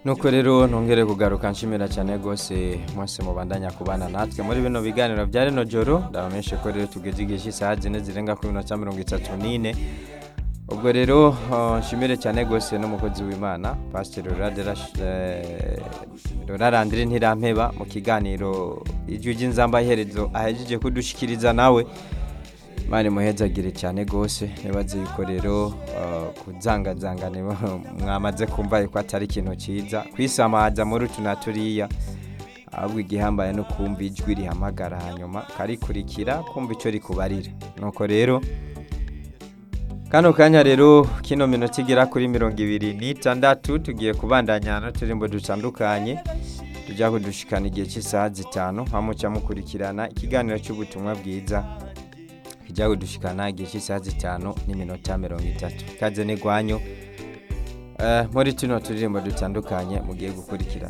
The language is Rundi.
nuko rero ntongere kugaruka nshimira cyane rwose mwese mubandanya kubana natwe muri bino biganiro bya rino joro ndabamenyeshe ko rero tugeze igihe cy'isaha zine zirenga kuri minota mirongo itatu n'ine ubwo rero uh, nshimire cyane rwose n'umukozi w'imana pasiteri rorarandire ntirampeba mu kiganiro ijwi ry'inzamba iherezo ahejeje kudushikiriza nawe mani muhezagire cyane rwose nibaze yuko rero uh, kuzangazangane mwamaze kumva yuko atari ikintu cyiza kwisamaza muri utu na turiya ahubwo igihambaye no kumva ijwi rihamagara hanyuma karikurikira kumva icyo rikubarira nuko rero kano kanya rero kino minota igera kuri mirongo ibiri n'itandatu tugiye kubandanya n'uturimbo dutandukanye tujya kudushikana igihe cy'isaha zitanu hamuca mukurikirana ikiganiro cy'ubutumwa bwiza kijya kudushikana igihe cy'isaha zitanu n'iminota mirongo itatu ikaze n'igwanyu muri tuno turirimbo dutandukanye mugiye gukurikira